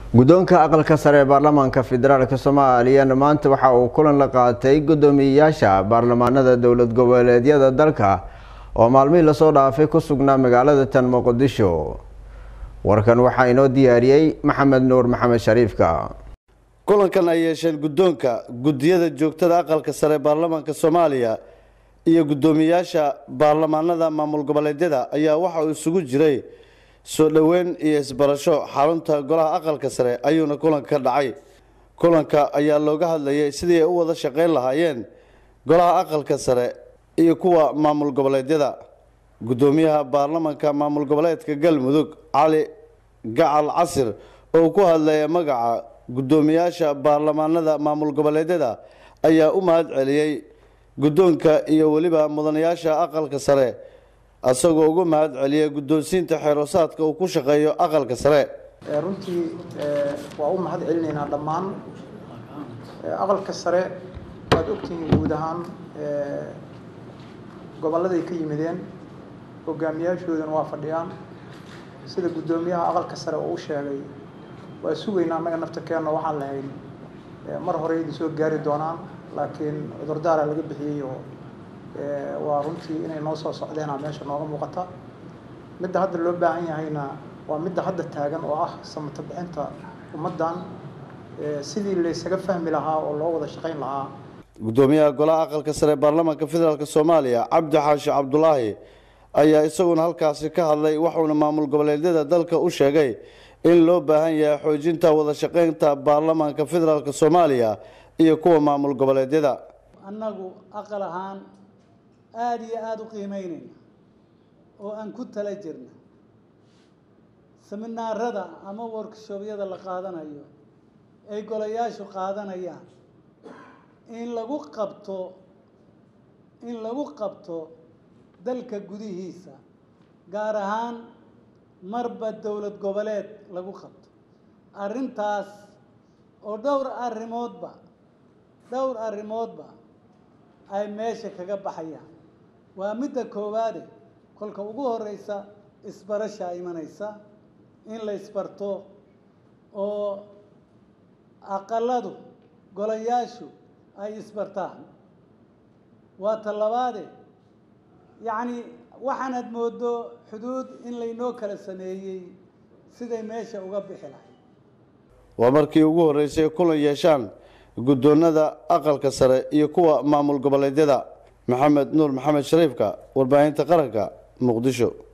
guddoonka aqalka sare ee baarlamaanka federaalk soomaaliyana maanta waxa uu kulan la qaatay guddoomiyeyaasha baarlamaanada dowlad goboleedyada dalka oo maalmihii lasoo dhaafay ku sugnaa magaalada tan muqdisho warkan waxaa inoo diyaariyey maxamed nuur maxamed shariifka kulankan ay yeesheen guddoonka guddiyada joogtada aqalka sare ee baarlamaanka soomaaliya iyo guddoomiyeyaasha baarlamaanada maamul goboleedyada ayaa waxa uu isugu jiray soo dhoweyn iyo isbarasho xarunta golaha aqalka sare ayuuna kulanka ka dhacay kulanka ayaa looga hadlayay sidii ay u wada shaqayn lahaayeen golaha aqalka sare iyo kuwa maamul goboleedyada guddoomiyaha baarlamaanka maamul goboleedka galmudug cali gacal casir oo ku hadlaya magaca guddoomiyaasha baarlamaanada maamul goboleedyada ayaa u mahad celiyey guddoonka iyo weliba mudanayaasha aqalka sare isagoo ugu mahad celiyay guddoonsiinta xeeroosaadka uu ku shaqeeyo aqalka sare runtii waa u mahad celinaynaa dhammaan aqalka sare waad ogtihiin guud ahaan gobolladay ka yimideen hogaamiyaashoodana waa fadhiyaan sida guddoomiyaha aqalka sare uu u sheegay waa sugaynaa annaga naftakeenna waxaan lahayn mar hore idin soo gaari doonaan laakiin cudurdaara laga bixiyey oo waa runtii inay noo soo socdeenaa meesha nooga muuqata midda hadda loo baahan yahayna waa midda hadda taagan oo ah samata bixinta ummaddan sidii laysaga fahmi lahaa oo loo wada shaqayn lahaa guddoomiyaha golaha aqalka sare ee baarlamaanka federaalk soomaaliya cabdi xaashi cabdulaahi ayaa isaguna halkaasi ka hadlay waxuuna maamul goboleedyada dalka u sheegay in loo baahan yahay xoojinta wada shaqaynta baarlamaanka federaalk soomaaliya iyo kuwa maamul goboleedyada annagu aqal ahaan aada iyo aada u qiimeynayna oo aan ku tala jirna seminaarada ama workshobyada la qaadanayo ay golayaashu qaadanayaan in lagu qabto in lagu qabto dalka gudihiisa gaar ahaan marba dowlad goboleed lagu qabto arrintaas oo dhowr arrimoodba dhowr arrimoodba ay meesha kaga baxayaan waa midda koowaade kolka ugu horeysa isbarashaa imanaysa in la isbarto oo aqaladu golayaashu ay isbartaan waa ta labaade yacni waxaanaad moodo xuduud in laynoo kala sameeyey siday meesha uga bixi lahay waa markii ugu horreysay kulan yeeshaan guddoonada aqalka sare iyo kuwa maamul goboleedyada maxamed nuur maxamed shariifka warbaahinta qaranka muqdisho